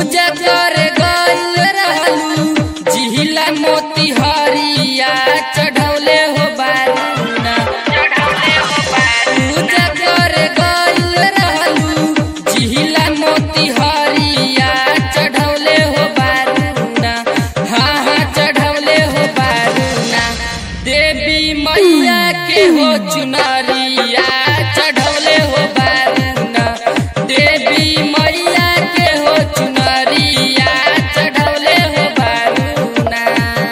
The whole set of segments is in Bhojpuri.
पूजा कर गइल रहलू जिहिला मोती हरिया चढ़ौले हो बारूना पूजा कर गइल रहलू जिहिला मोती हरिया चढ़ौले हो बारूना हाँ हाँ चढ़ौले हो बारूना देवी मैया के हो चुनरिया चढ़ौले हो बारूना देवी मैया के हो चुनरिया चढ़ौले हो बारूना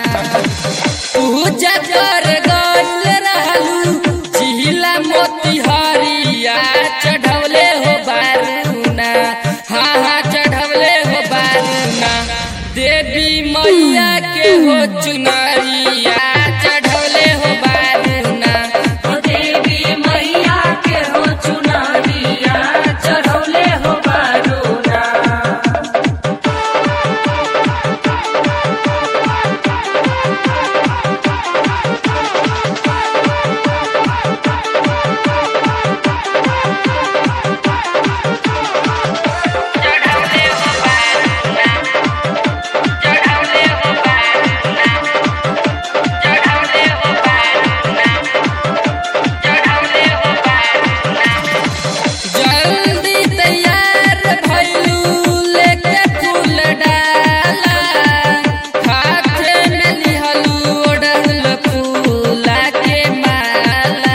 पूजा कर गइल रहलू जिहिला मोती हरिया चढ़ौले हो बारूना हाँ हाँ चढ़ौले हो बारूना देवी मैया के हो चुनरिया चढ़ौले हो बारूना देवी मैया के हो चुनरिया चढ़ौले हो बारूना जल्दी तैयार भइलू लेके फूल डाला हाथे में लिहलू ओढ़ल फूला के माला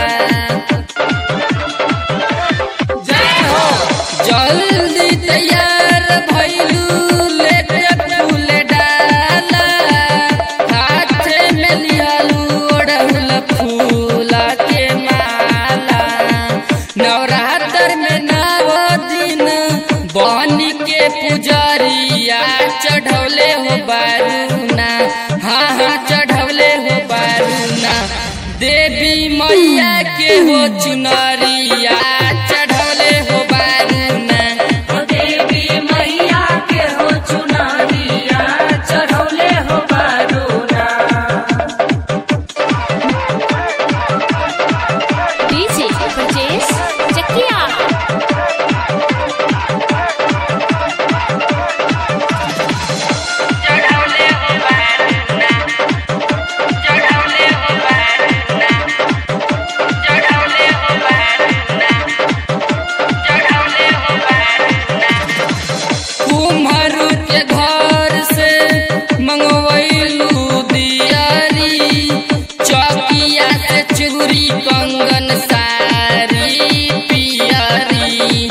जय हो जल्दी तैयार भइलू लेके फूल डाला हाथे में लिहलू ओढ़ल फूला के माला नवरात्र में नव दिन बनी के पुजरिया चढ़ौले हो बारूना हाँ हाँ चढ़ौले हो बारूना देवी मैया के हो चुनरिया चढ़ौले हो बारूना देवी मैया के हो चुनरिया चढ़ौले हो बारूना डीजे ब्रजेश चकिया कुम्हरू के घर से मंगवैलू दियारी चौकिया से चूरी कंगन सारी पियरी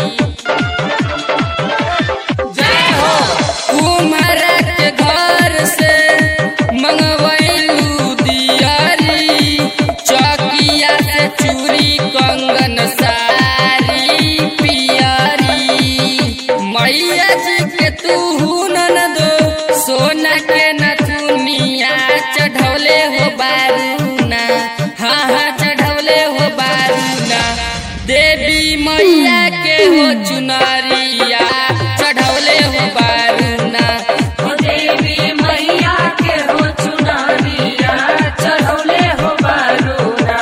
जय हो कुम्हरा के घर से मंगवैलू दियारी चौकिया से चूरी कंगन सारी पियरी मैया जी के तू नन दो सोना के नथुनिया चढ़ौले हो बारूना हाँ हाँ चढ़ौले हो बारूना देवी मैया के हो चुनरिया चढ़ौले हो बारूना देवी मैया के हो चुनरिया चढ़ौले हो बारूना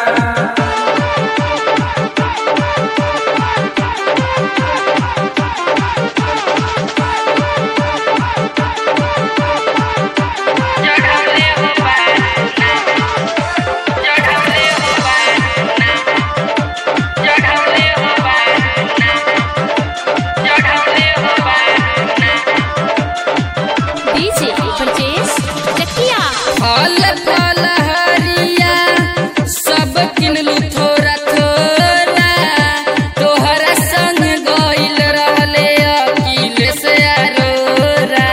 डीजे ब्रजेश चकिया फल फल हरिया सब किनलू थोड़ा थोड़ा तोहरा संग गइल रहले अकिल से अरोरा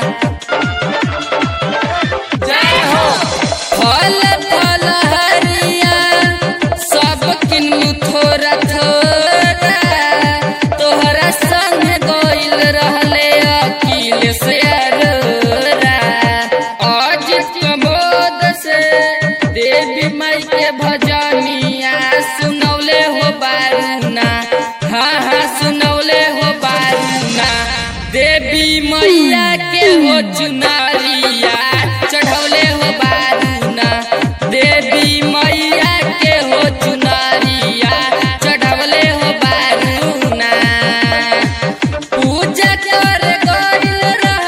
जय हो फल फल हरिया सब किनलू थोड़ा थोड़ा तोहरा संग गइल रहले अकिल से अरोरा आज कमोद से देवी माई के भजनिया सुनौले हो बारूना हाँ हाँ सुनौले हो बारूना देवी मैया के हो चुनरिया चढ़ौले हो बारूना देवी मैया के हो चुनरिया चढ़ौले हो बारूना पूजा कर गइल रह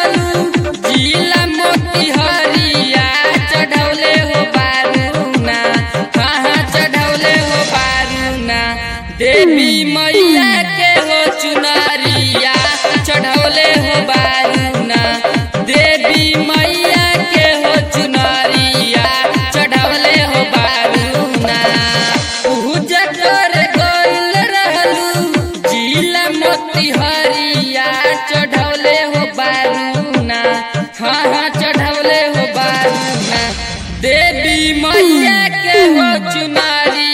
मैया के हो चुनारी